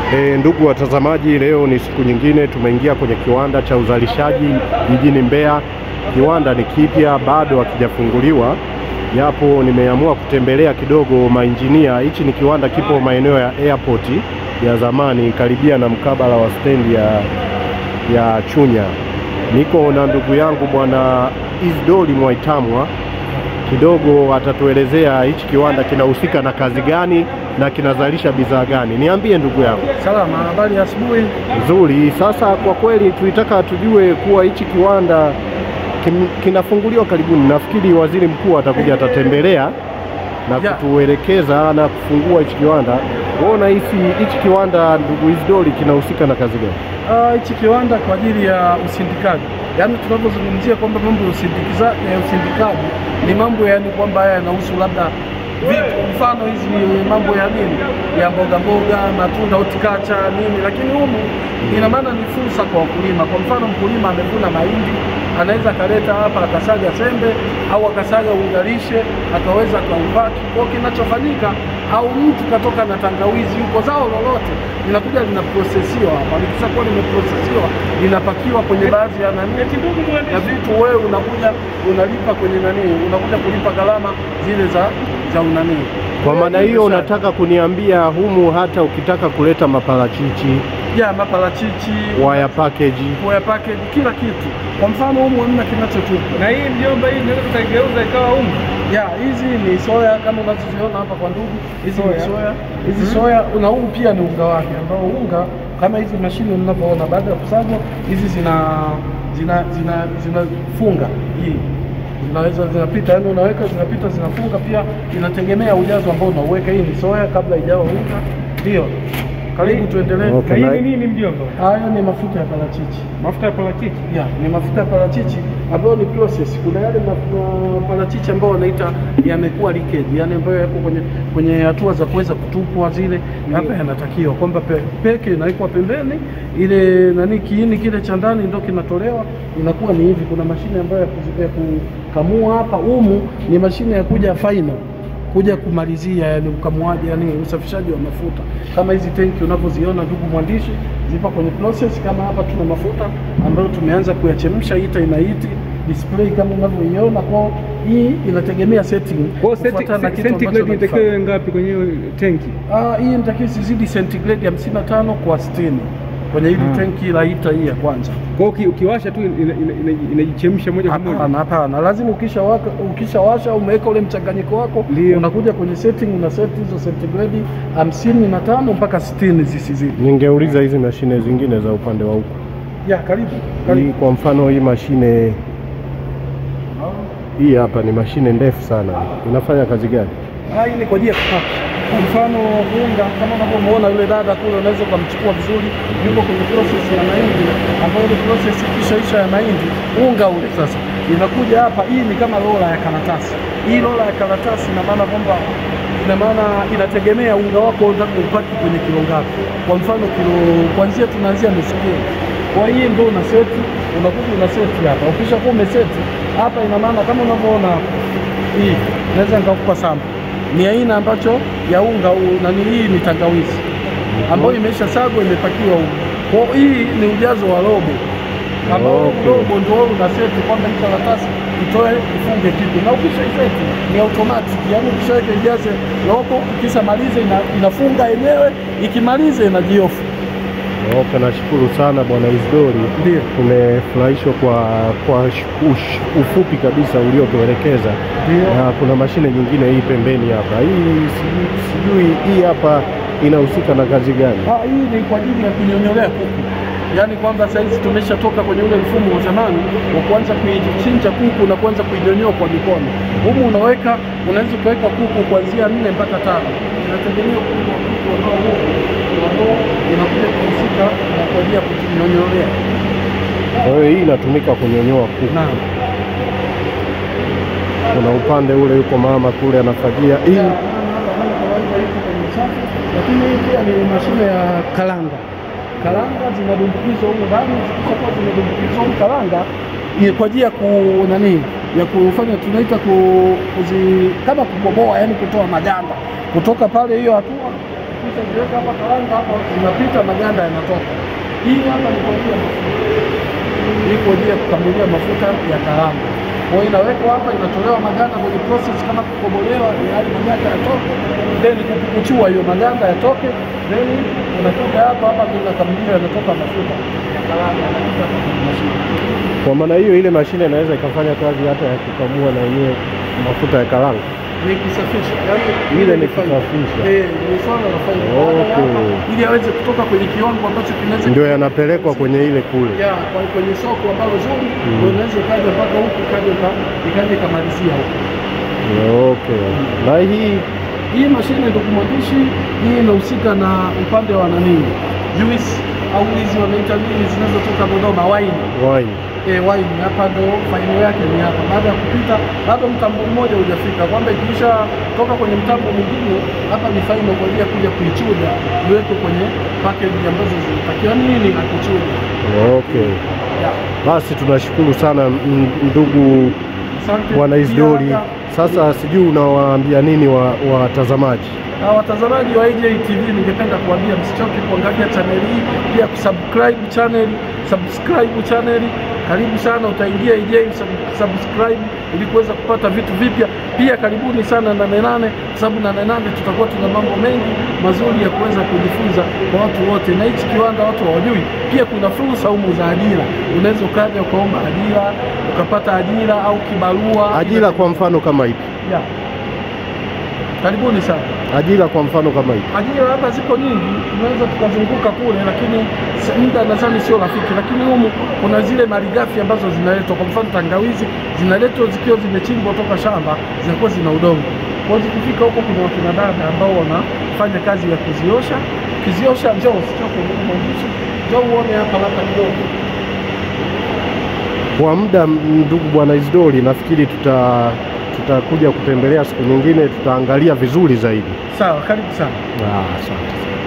E, ndugu watazamaji, leo ni siku nyingine tumeingia kwenye kiwanda cha uzalishaji jijini Mbeya. Kiwanda ni kipya, bado hakijafunguliwa, japo nimeamua kutembelea kidogo mainjinia. Hichi ni kiwanda kipo maeneo ya airport ya zamani, karibia na mkabala wa stendi ya, ya Chunya. Niko na ndugu yangu bwana Isdori Mwaitamwa kidogo atatuelezea hichi kiwanda kinahusika na kazi gani na kinazalisha bidhaa gani. Niambie ndugu yangu. Salama, habari ya asubuhi. Nzuri. Sasa kwa kweli tulitaka tujue kuwa hichi kiwanda kim, kinafunguliwa karibuni. Nafikiri waziri mkuu atakuja atatembelea na Ya. kutuelekeza na kufungua hichi kiwanda. Wewe unahisi hichi kiwanda ndugu Isdori kinahusika na kazi gani? Ah, Hichi kiwanda kwa ajili ya usindikaji, yaani tunapozungumzia kwamba mambo ya usindikiza- ya usindikaji ni mambo yaani kwamba haya yanahusu labda vitu, mfano hizi mambo ya nini ya mboga mboga, matunda, horticulture nini, lakini humu ina maana ni fursa kwa wakulima. Kwa mfano mkulima amevuna mahindi, anaweza akaleta hapa akasaga sembe au akasaga ungalishe akaweza akaupaki. Kwa kinachofanyika au mtu katoka na tangawizi yuko zao lolote linakuja linaprosesiwa hapa, likishakuwa limeprosesiwa linapakiwa kwenye baadhi ya nani ya vitu, wewe unakuja unalipa kwenye nani, unakuja kulipa gharama zile za za unani. Kwa maana hiyo unataka kuniambia humu hata ukitaka kuleta maparachichi, ya maparachichi waya package, waya package, kila kitu. Kwa mfano humu hamna kinachotupa Na hii mjomba, hii inaweza tukaigeuza ikawa unga. ya hizi ni soya kama unazoziona hapa kwa ndugu, hizi ni Soya. soya. Hizi soya na huu pia ni unga wake, ambao unga kama hizi mashine mnavyoona, baada ya kusagwa hizi zina zina zina zinafunga hii zinaweza zinapita, yani unaweka zinapita zinafunga, pia inategemea ujazo ambao unauweka. Hii ni soya kabla ijawa unga. Ndio, karibu tuendelee. Okay. Na hii ni nini mjomba? Haya ni mafuta ya parachichi. Mafuta ya parachichi. Ya, ni mafuta ya parachichi ambayo ni process. Kuna yale ma- parachichi ambayo wanaita yamekuwa leakage, yani ambayo yako kwenye kwenye hatua za kuweza kutupwa zile, hapa yanatakiwa kwamba pe, peke inawekwa pembeni, ile nani kiini kile cha ndani ndio kinatolewa, inakuwa ni hivi. Kuna mashine ambayo ya kuzi- ya kukamua hapa, humu ni mashine ya kuja final kuja kumalizia yani ukamuaji yani usafishaji wa mafuta kama hizi tenki unavyoziona ndugu mwandishi zipo kwenye process kama hapa tuna mafuta ambayo tumeanza kuyachemsha ita inaiti display kama unavyoiona kwa hii inategemea setting Kwa hiyo kufuatana na senti- kitu ambacho centigrade unakifanya. itakiwa iwe ngapi kwenye hiyo tenki? Ah, hii inatakiwa isizidi centigrade ya 55 kwa 60 kwenye hili Ah. tenki la ita hii ya kwanza Kwa hiyo uki- ukiwasha tu ina- ina- ina- inajichemsha moja kwa moja. Hapana, hapana, lazima ukisha waka, ukishawasha umeweka ule mchanganyiko wako, Ndio. unakuja kwenye setting, una set hizo centigrade hamsini na tano mpaka sitini zisizidi. ningeuliza hizi mashine zingine za upande wa huku Ya, karibu hii, karibu. kwa mfano hii mashine hii hapa ni mashine ndefu sana, inafanya kazi gani? Ah, hii ni kwa ajili ya kupaka. Kwa mfano unga, kama unavyomuona yule dada kule, unaweza ukamchukua vizuri, yuko kwenye process ya mahindi, ambayo ile process ikishaisha ya mahindi, unga ule sasa inakuja hapa. Hii ni kama rola ya karatasi. Hii rola ya karatasi ina maana kwamba ina maana inategemea unga wako unataka upaki kwenye kilo ngapi. Kwa mfano kilo, kuanzia tunaanzia nusu kilo. Kwa hiyo ndio una seti, unakuja una seti hapa. Ukishakuwa umeseti hapa, ina maana kama unavyoona hapa hii naweza nikakupa sample ni aina ambacho ya unga u- nani hii ni tangawizi ambayo imesha sagwa imepakiwa unga. Kwa hiyo hii ni ujazo wa robo ambao Okay. robo ndio wewe una seti kwamba hii karatasi itoe ifunge kitu, na ukisha iseti ni automatic, yani ukishaweka ijaze robo, ikisha maliza ina, inafunga yenyewe, ikimaliza inajiofu. Okay, nashukuru sana bwana Isdori. Ndio. Tumefurahishwa kwa, kwa sh- ush- ufupi kabisa uliotuelekeza, Ndio. na kuna mashine nyingine hii pembeni hapa. Hii sijui, sijui hii hapa inahusika na kazi gani? Ah, hii ni kwa ajili ya kunyonyolea kuku, yaani kwamba saizi tumeshatoka kwenye ule mfumo wa zamani wa kuanza kuichinja kuku na kuanza kuidonyoa kwa mikono. Humu unaweka unaweza ukaweka kuku kuanzia nne mpaka tano, inategemea ukubwa wa kuku ambao huku ambao inakuja kuhusika na kwa ajili ya kunyonyolea. Kwa hiyo hii inatumika kunyonyoa kuku. Naam. Kuna upande ule yuko mama kule anafagia hii. Ya, hapa hii kawaida iko kwenye usafi, lakini hii pia ni mashine ya karanga. Karanga zinadumbukizwa huko ndani, zikishakuwa zimedumbukizwa huko karanga ni kwa ajili ya ku nani ya kufanya tunaita ku, kuzi, kama kubomoa, yani kutoa maganda kutoka pale hiyo hatua kisha ziweka hapa karanga hapa, zinapita maganda yanatoka. Hii hapa ni kwa ajili ya mafuta, hii kwa ajili ya kukamulia mafuta ya karanga. Kwa hiyo inawekwa hapa, inatolewa maganda kwenye process kama kukobolewa, yaani maganda yatoke, then kupukuchua hiyo maganda yatoke, then unakuja hapa hapa, ndio inakamuliwa, yanatoka mafuta ya karanga, yanapita hapa kwenye mashine. Kwa maana hiyo ile mashine inaweza ikafanya kazi hata ya kukamua na yenyewe mafuta ya karanga. ni kusafisha yani Ile ni faida. kusafisha. eh ni swala la faida Okay. Hapa, ili aweze kutoka kwenye kiwango ambacho kinaweza Ndio yanapelekwa kwenye ile kule. ya kwa kwenye soko ambalo zuri ndio inaweza ikaja mpaka huku ikaja ika- ikaja ikamalizia huku Okay. Na hii hii mashine ndugu mwandishi hii inahusika na upande wa nanii juice au hizi wanaita nini zinazotoka Dodoma wine wine. eh, wine hapa ndo faino yake ni hapa. Baada ya kupita bado mtambo mmoja hujafika, kwamba ikisha toka kwenye mtambo mwingine, hapa ni faino kwa ajili ya kuja kuichuja iwekwe kwenye package ambazo zinatakiwa nini na kuchuja. Okay. Ya, Basi tunashukuru sana m- ndugu Asante Bwana Pia Isdori. hata- Sasa sijui unawaambia nini wa- watazamaji? Na watazamaji wa AJ TV ningependa kuambia msichoke kuangalia chaneli hii, pia kusubscribe chaneli, subscribe chaneli. Karibu sana, utaingia AJ sub- subscribe ili kuweza kupata vitu vipya. Pia karibuni sana Nane Nane, kwa sababu Nane Nane tutakuwa tuna mambo mengi mazuri ya kuweza kujifunza kwa watu wote, na hichi kiwanda watu hawajui. Pia kuna fursa humu za ajira, unaweza ukaja ukaomba ajira ukapata ajira au kibarua. Ajira kwa mfano kama ipi? ya. Karibuni sana. Ajira kwa mfano kama ipi? Ajira hapa ziko nyingi, tunaweza tukazunguka kule, lakini s- muda nadhani sio rafiki. Lakini humu kuna zile malighafi ambazo zinaletwa, kwa mfano tangawizi zinaletwa zikiwa zimechimbwa toka shamba, zinakuwa zina udongo. Kwa hiyo zikifika huko, kuna wakina dada ambao wanafanya kazi ya kuziosha. Ukiziosha, njoo usichoke, ndugu mwandishi, njoo uone hapa labda kidogo. Kwa muda m- ndugu Bwana Isdori, nafikiri tuta tutakuja kutembelea siku nyingine, tutaangalia vizuri zaidi. Sawa, karibu sana. Ah, asante.